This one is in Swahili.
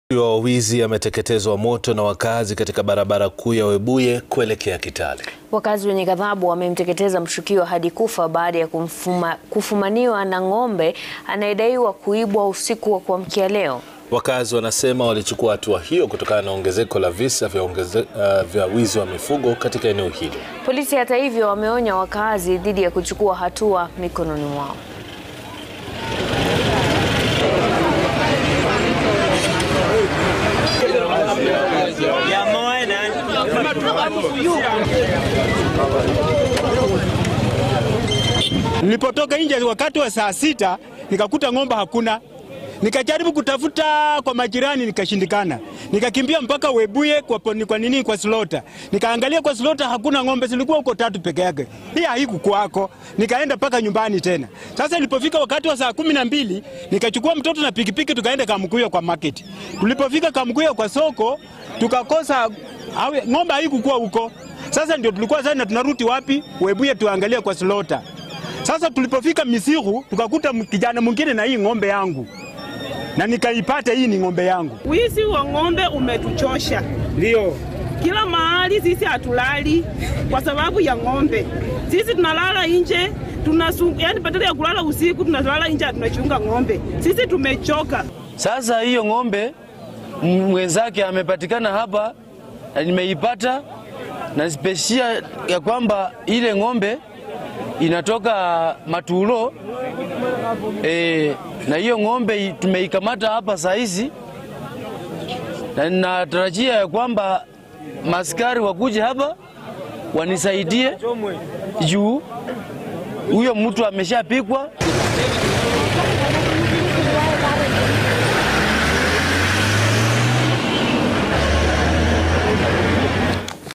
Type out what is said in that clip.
wa wizi ameteketezwa moto na wakazi katika barabara kuu ya Webuye kuelekea Kitale. Wakazi wenye ghadhabu wamemteketeza mshukiwa hadi kufa baada ya kumfuma, kufumaniwa na ng'ombe anayedaiwa kuibwa usiku wa kuamkia leo. Wakazi wanasema walichukua hatua hiyo kutokana na ongezeko la visa vya, ongeze, uh, vya wizi wa mifugo katika eneo hilo. Polisi hata hivyo wameonya wakazi dhidi ya kuchukua hatua mikononi mwao. Nilipotoka nje wakati wa saa sita nikakuta ng'ombe hakuna, nikajaribu kutafuta kwa majirani nikashindikana, nikakimbia mpaka Webuye kwa, poni- kwa nini kwa slota, nikaangalia kwa slota hakuna ng'ombe, zilikuwa huko tatu peke yake. Hii haikukwako, nikaenda mpaka nyumbani tena. Sasa nilipofika wakati wa saa kumi na mbili nikachukua mtoto na pikipiki tukaenda Kamkuyo kwa market. Tulipofika Kamkuyo kwa soko tukakosa awe, ng'ombe haikukuwa huko. Sasa ndio tulikuwa sasa tunarudi wapi? Webuye tuangalie kwa slota. Sasa tulipofika Misiru tukakuta m- kijana mwingine na hii ng'ombe yangu, na nikaipata hii ni ng'ombe yangu. Wizi wa ng'ombe umetuchosha. Ndio Kila mahali sisi hatulali kwa sababu ya ng'ombe. Sisi tunalala nje, tunasu, yani badala ya kulala usiku tunalala nje, tunachunga ng'ombe. Sisi tumechoka. Sasa hiyo ng'ombe m- mwenzake amepatikana hapa na nimeipata na speshia ya kwamba ile ng'ombe inatoka Matulo e, na hiyo ng'ombe i- tumeikamata hapa saa hizi, na ninatarajia ya kwamba maskari wakuje hapa wanisaidie juu huyo mtu ameshapikwa.